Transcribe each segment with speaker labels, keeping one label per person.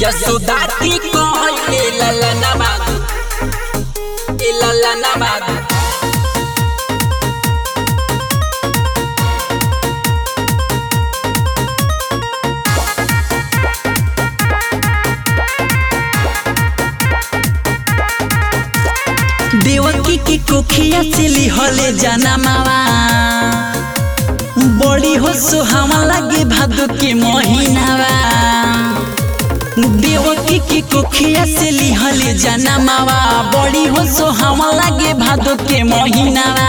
Speaker 1: यशोदा की कहले ललना माधु ए ललना माधु
Speaker 2: देवकी की कोखिया से लिहले जाना मावा बड़ी हो सुहावा लगे भादो के महीनावा देवकी की कोखिया से लिहले जाना मावा बड़ी हो सुहावा लगे भादो के महीनावा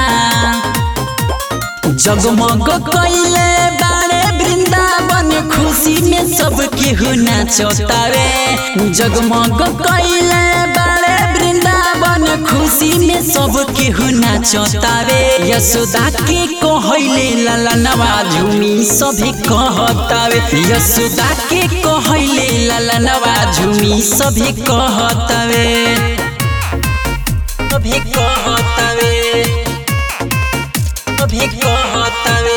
Speaker 2: जगमग कैले बारे वृंदावन खुशी में सब केहू नाचतावे जगमग कैले बारे वृंदावन खुशी में सब केहू नाचतावे यशोदा के कहले ललनवा झूमी सभी कहतावे यशोदा के कहले ललनवा झूमी सभी कहतावे सभी कहतावे सभी कहतावे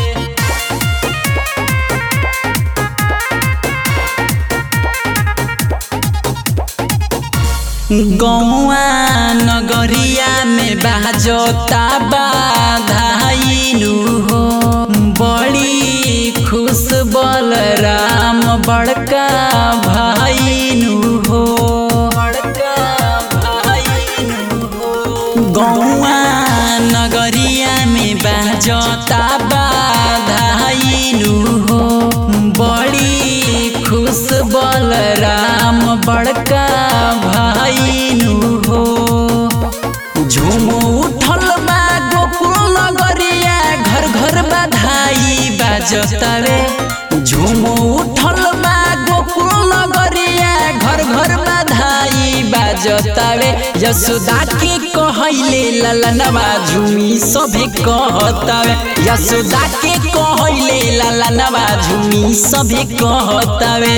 Speaker 2: गौआ नगरिया में बाजता बाधाइनु हो बड़ी खुश बलराम बड़का भाईनु हो बड़का भाईनु हो गौआ नगरिया में बाजता बाधाइनु हो बड़ी खुश बलराम बड़का भाईनु हो झूम उठल बा गोकुल नगरिया घर घर बधाई बाजतावे झूम उठल बा गोकुल नगरिया घर घर बधाई बाजतावे यशोदा के कहले ललनवा झूमी सभे कहतावे यशोदा के कहले ललनवा झूमी सभे कहतावे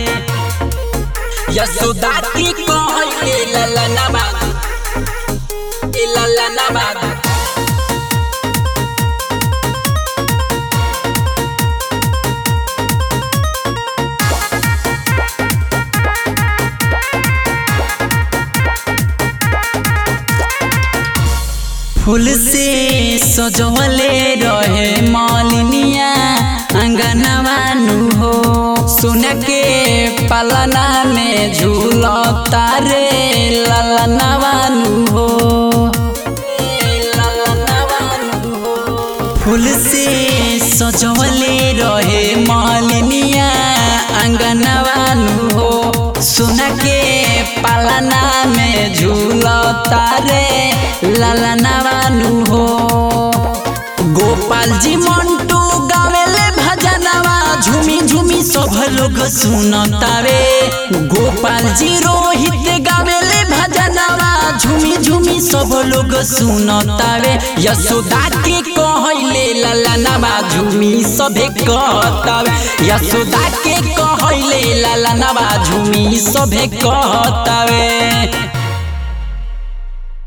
Speaker 1: यशोदा की कहले ललना माधु ए ललना माधु
Speaker 2: फूल से सजवले रहे मालिनिया अंगनवानु हो सुन के पलना में झूलता रे ललनवानु हो ललनवानु हो फूल से सजवले रहे मालिनिया अंगनवानु हो सुन के पालना में झूलता रे ललनवानु हो गोपाल जी मंटू गावेले भजनवा झूमी झूमी सब लोग सुनतावे गोपाल जी रोहित गावेले भजनवा झूमी झूमी सब लोग सुनतावे यशोदा के कहले ललनवा झूमी सभे कहतावे यशोदा के कहले ललनवा झूमी सभे कहतावे